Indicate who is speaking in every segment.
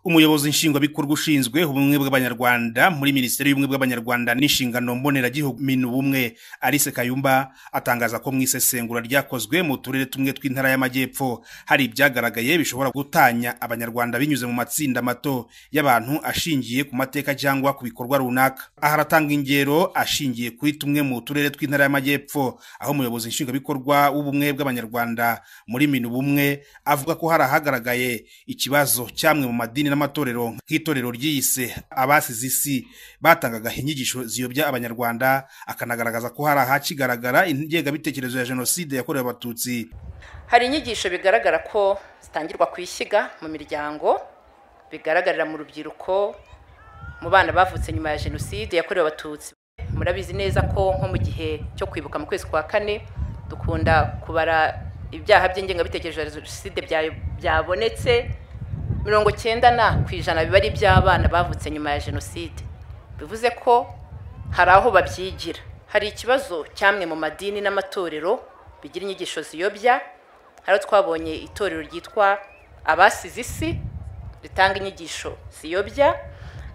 Speaker 1: umuyobozi nshingwabikorwa ushinzwe ubumwe bw'abanyarwanda muri minisiteri y'ubumwe bw'abanyarwanda n'inshingano mboneragihugu minubumwe alice kayumba atangaza ko mu isesengura ryakozwe mu turere tumwe tw'intara y'amajyepfo hari ibyagaragaye bishobora gutanya abanyarwanda binyuze mu matsinda mato y'abantu ashingiye ku mateka cyangwa ku bikorwa runaka aha aratanga ingero ashingiye kuri tumwe mu turere tw'intara y'amajyepfo aho umuyobozi nshingwabikorwa w'ubumwe bw'abanyarwanda muri minubumwe avuga ko hari ahagaragaye ikibazo cyamwe mu madini n'amatorero nk'itorero ryiyise abasize isi batangaga inyigisho ziyobya abanyarwanda akanagaragaza ko hari ahakigaragara ingengabitekerezo ya jenoside yakorewe abatutsi
Speaker 2: hari inyigisho bigaragara ko zitangirwa ku ishyiga mu miryango bigaragarira mu rubyiruko mu bana bavutse nyuma ya jenoside yakorewe abatutsi murabizi neza ko nko mu gihe cyo kwibuka mu kwezi kwa kane dukunda kubara ibyaha by'ingengabitekerezo ya jenoside byabonetse mirongo cyenda na ku ijana biba ari iby'abana bavutse nyuma ya jenoside bivuze ko hari aho babyigira hari ikibazo cyamwe mu madini n'amatorero bigira inyigisho ziyobya hariho twabonye itorero ryitwa abasize isi ritanga inyigisho ziyobya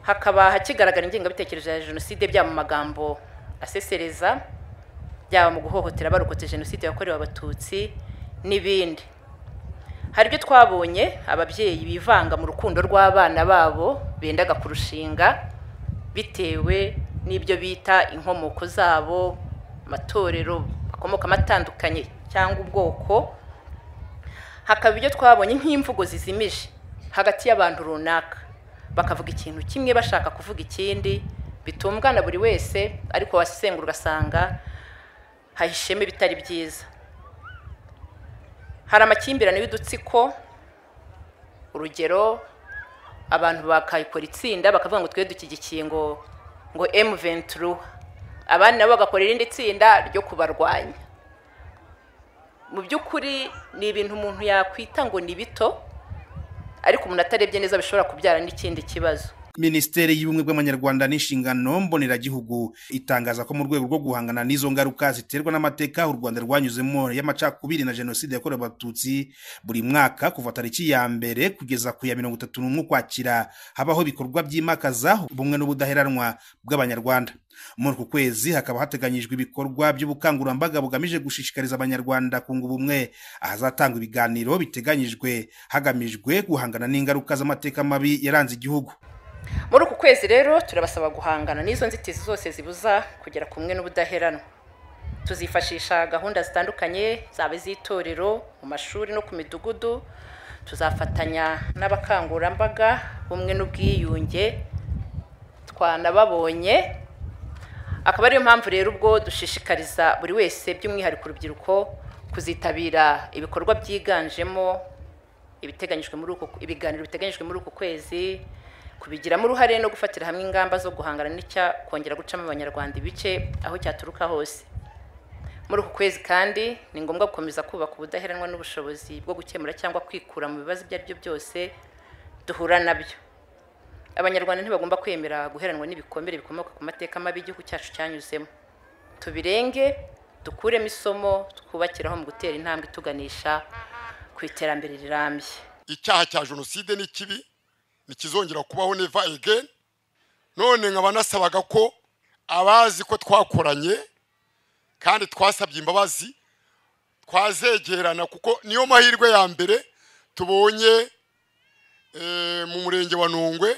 Speaker 2: hakaba hakigaragara ingengabitekerezo ya jenoside byaba mu magambo asesereza byaba mu guhohotera barokotse jenoside yakorewe abatutsi n'ibindi hari ibyo twabonye ababyeyi bivanga mu rukundo rw'abana babo bendaga kurushinga bitewe n'ibyo bita inkomoko zabo amatorero akomokamo atandukanye cyangwa ubwoko hakaba ibyo twabonye nk'imvugo zizimije hagati y'abantu runaka bakavuga ikintu kimwe bashaka kuvuga ikindi bitungana buri wese ariko wasengura ugasanga hahishemo ibitari byiza hari amakimbirane y'udutsiko urugero abantu bakayikora itsinda bakavuga ngo twe dushyigikiye ngo ngo emuventuru abandi nabo bagakora irindi tsinda ryo kubarwanya mu by'ukuri ni ibintu umuntu yakwita ngo ni bito ariko umuntu atarebye neza bishobora kubyara n'ikindi kibazo
Speaker 1: minisiteri y'ubumwe bw'abanyarwanda n'inshingano mboneragihugu itangaza ko mu rwego rwo guhangana n'izo ngaruka ziterwa n'amateka u rwanda rwanyuzemo y'amacakubiri na jenoside yakorewe abatutsi buri mwaka kuva tariki ya mbere kugeza ku ya mirongo itatu n'umwe ukwakira habaho ibikorwa byimakaza ubumwe n'ubudaheranwa bw'abanyarwanda muri uku kwezi hakaba hateganyijwe ibikorwa by'ubukangurambaga bugamije gushishikariza abanyarwanda kunga ubumwe ahazatangwa ibiganiro biteganyijwe hagamijwe guhangana n'ingaruka z'amateka mabi yaranze igihugu
Speaker 2: muri uku kwezi rero turabasaba guhangana n'izo nzitizi zose zibuza kugera ku mwe n'ubudaheranwa tuzifashisha gahunda zitandukanye zaba iz'itorero mu mashuri no ku midugudu tuzafatanya n'abakangurambaga bumwe n'ubwiyunge twanababonye akaba ariyo mpamvu rero ubwo dushishikariza buri wese by'umwihariko urubyiruko kuzitabira ibikorwa byiganjemo ibiteganyijwe muri uku ibiganiro biteganyijwe muri uku kwezi kubigiramo uruhare no gufatira hamwe ingamba zo guhangana n'icya kongera gucamo abanyarwanda ibice aho cyaturuka hose muri uku kwezi kandi ni ngombwa gukomeza kubaka ubudaheranwa n'ubushobozi bwo gukemura cyangwa kwikura mu bibazo ibyo ari byo byose duhura nabyo abanyarwanda ntibagomba kwemera guheranwa n'ibikomere bikomoka ku mateka mabi igihugu cyacu cyanyuzemo tubirenge dukuremo isomo twubakiraho mu gutera intambwe ituganisha ku iterambere rirambye
Speaker 3: icyaha cya jenoside ni kibi ntikizongera kubaho neva egeni none nkaba nasabaga ko abazi ko twakoranye kandi twasabye imbabazi twazegerana kuko niyo mahirwe ya mbere tubonye mu murenge wa nungwe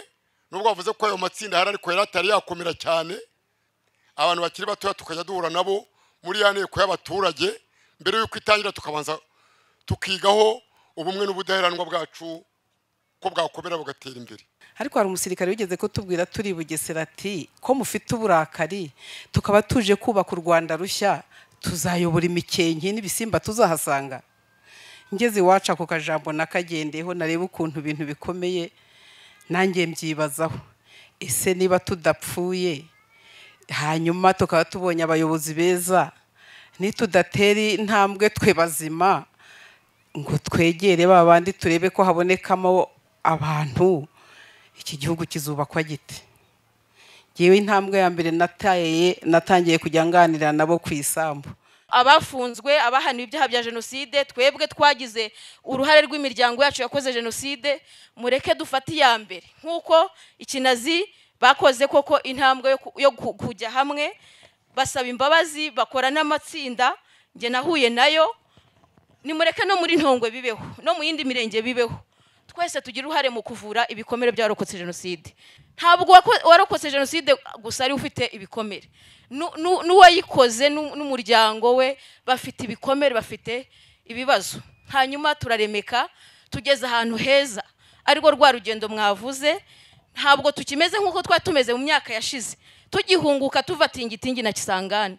Speaker 3: nubwo bavuze ko ayo matsinda ahari ariko yari atari yakomera cyane abantu bakiri batoya tukajya duhura nabo muri ya nteko y'abaturage mbere y'uko itangira tukabanza tukigaho ubumwe n'ubudaheranwa bwacu ko bwakomera bugatera imbere
Speaker 4: ariko hari umusirikare wigeze kutubwira turi bugesera ati ko mufite uburakari tukaba tuje kubaka u rwanda rushya tuzayobora imikenke n'ibisimba tuzahasanga ngeze iwacu ako kajambo nakagendeho narebe ukuntu ibintu bikomeye nanjye mbyibazaho ese niba tudapfuye hanyuma tukaba tubonye abayobozi beza nitudatera intambwe twe bazima ngo twegere ba bandi turebe ko habonekamo abantu iki gihugu kizubakwa gite ngewe intambwe ya mbere natayeye natangiye kujya nganira nabo ku isambu
Speaker 5: abafunzwe abahaniwe ibyaha bya jenoside twebwe twagize uruhare rw'imiryango yacu yakoze jenoside mureke dufate iya mbere nk'uko ikinazi bakoze koko intambwe yo ku- yo ku- kujya hamwe basaba imbabazi bakora n'amatsinda njye nahuye nayo nimureke no muri ntongwe bibeho no mu yindi mirenge bibeho twese tugira uruhare mu kuvura ibikomere by'abarokotse jenoside ntabwo wako- warokotse jenoside gusa ari ufite ibikomere Nu- nu- n'uwayikoze nu- n'umuryango we bafite ibikomere bafite ibibazo hanyuma turaremeka tugeze ahantu heza arirwo rwa rugendo mwavuze ntabwo tukimeze nk'uko twari tumeze mu myaka yashize tugihunguka tuva tingitingi na kisangani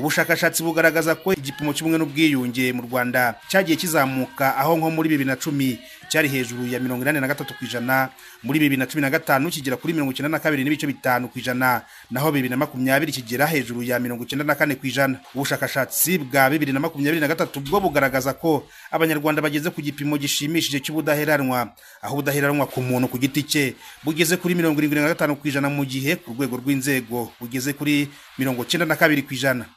Speaker 1: ubushakashatsi bugaragaza ko igipimo cy'ubumwe n'ubwiyunge mu rwanda cyagiye kizamuka aho nko muri bibiri na cumi cyari hejuru ya mirongo inani na gatatu ku ijana muri bibiri na cumi na gatanu kigera kuri mirongo icyenda na kabiri n'ibice bitanu ku ijana naho bibiri na makumyabiri kigera hejuru ya mirongo icyenda na kane ku ijana ubushakashatsi bwa bibiri na makumyabiri na gatatu bwo bugaragaza ko abanyarwanda bageze ku gipimo gishimishije cy'ubudaheranwa aho ubudaheranwa ku muntu ku giti cye bugeze kuri mirongo irindwi na gatanu ku ijana mu gihe ku rwego rw'inzego bugeze kuri mirongo icyenda na kabiri ku ijana